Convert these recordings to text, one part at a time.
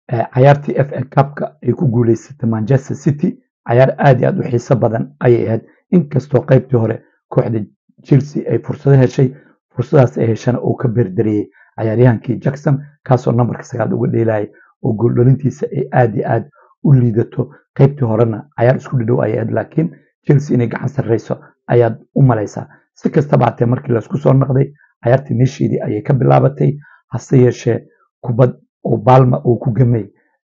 cayaartii f a cupka ay ku guuleysatay manchester city cayaar aad iyo aad u xiiso badan ayay ahayd inkastoo qaybtii hore kooxda chelsea ay fursado heshay fursadaas ay heshana uu ka beerdariyey cayaaryahankii jackson kaasoo nambarka sagaal uga dheelayay oo gooldhalintiisa ay aad iyo aad u liidato qaybtii horena cayaar isku dhidhow ayay ahayd laakiin chelsea inay gacan sarreyso ayaad u malaysaa si kastaba hatee markii laysku soo naqday cayaartii meesheedii ayay ka bilaabatay hase yeeshee kubad oo baalma uu ku gamay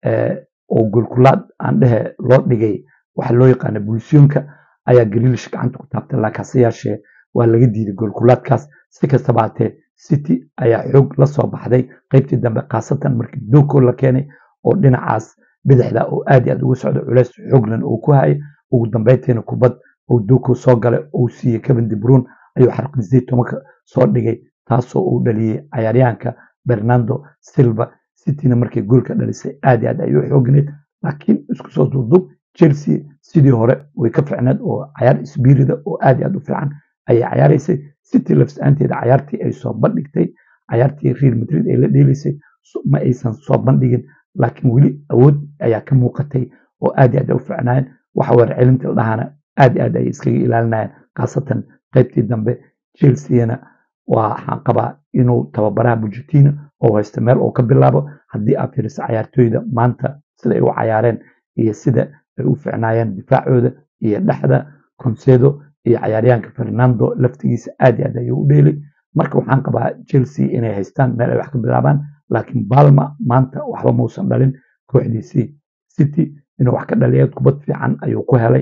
oo golkulaad aan dhehe loo dhigay waxa loo yaqaana bulsiyonka ayaa galiilish gacanta ku taabtay laakiin hase yeeshee waa laga diiday golkulaadkaas si kastaba hatee city ayaa xoog la soo baxday qaybtii dambe khaasatan markii doko la keenay oo dhinacaas bidixda oo aad iyo aad uga socda culeys xooglan uu ku hayay ugu dambeyntiina kubad oo doko soo galay uu siiyey kevin de bruyne ayuu xarqin sideed tobanka soo dhigay taasoo uu dhaliyey cayaaryahanka bernardo silva cityna markay goolka dhalisay aad iyo aad ay u xoogneed laakiin isku soo duubduub chelsea sidii hore way ka ficneed oo cayaar isbiirida oo aad iyo aad u fiican ayay cayaaraysay city lafs-aanteeda cayaartii ay soo bandhigtay cayaartii real madrid ay la dheelaysay ma aysan soo bandhigin laakiin weli awood ayaa ka muuqatay oo aad iyo aad ay u fiicnaayeen waxa weer celinta ladhahana aad iyo aad ay iskaga ilaalinayeen khaasatan qaybtii dambe chelseana waxaan qabaa inuu tababaraha bujetino oo haysta meel oo ka bilaabo haddii aad fiiriso cayaartooyda maanta sida ay u cayaareen iyo sida ay u ficnaayeen difaacooda iyo dhexda concedo iyo cayaaryahanka fernando laftigiisa aad iyo aad ayuu u dheelay marka waxaan qabaa chelsea inay haystaan meel ay wax ka bilaabaan laakiin balma maanta waxba muusan dhalin kooxdiisii city inuu wax ka dhaliya kubad fiican ayuu ku helay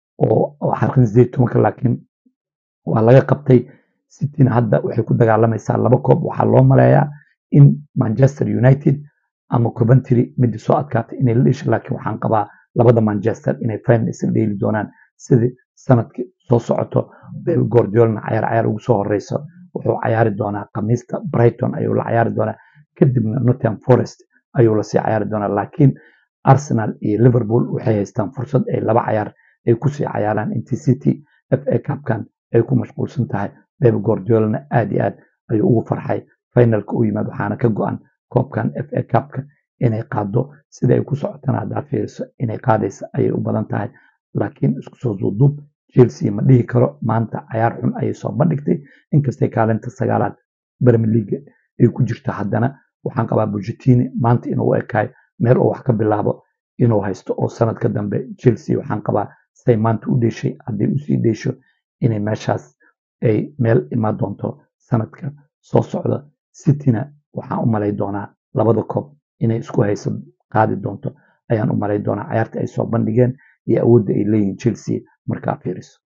oo xalqin sideed tobanka laakiin waa laga qabtay cityna hadda waxay ku dagaalamaysaa laba koob waxaa loo maleeyaa in manchester united ama coventry midii soo adkaatay inay la dhesha laakiin waxaan qabaa labada manchester inay final isla dheeli doonaan sidii sanadkii soo socoto bel gordiolna cayaar cayaar ugu soo horeyso wuxuu cayaari doonaa khamiista brighton ayuu la cayaari doonaa kadibna nottingham forest ayuu lasii cayaari doonaa laakiin arsenal iyo liverpool waxay haystaan fursad ay laba cayaar ay kusii cayaaraan intii city f a cupkan ay ku mashquulsan tahay beb gordiolna aad iyo aad ayuu ugu farxay finalka u yimaad waxaana ka go-an koobkan f a cupka inay qaado sida ay ku socotana haddaa fiiriso inay qaadaysa ayay u badan tahay laakiin isku soo duuduub chelsea ma dhihi karo maanta cayaar xun ayay soo bandhigtay inkastay kaalinta sagaalaad premier league ay ku jirto haddana waxaan qabaa bujetini maanta inuu u ekaay meel oo wax ka bilaabo inuu haysto oo sanadka dambe chelsea waxaan qabaa siday maanta u dheeshay hadday usii dheesho inay meeshaas ay meel imaan doonto sanadka soo socda cityna waxaan u malay doonaa labada koob inay isku hayso qaadi doonto ayaan u malay doonaa cayaarta ay soo bandhigeen iyo awoodda ay leeyihiin chelsea markaa fiiriso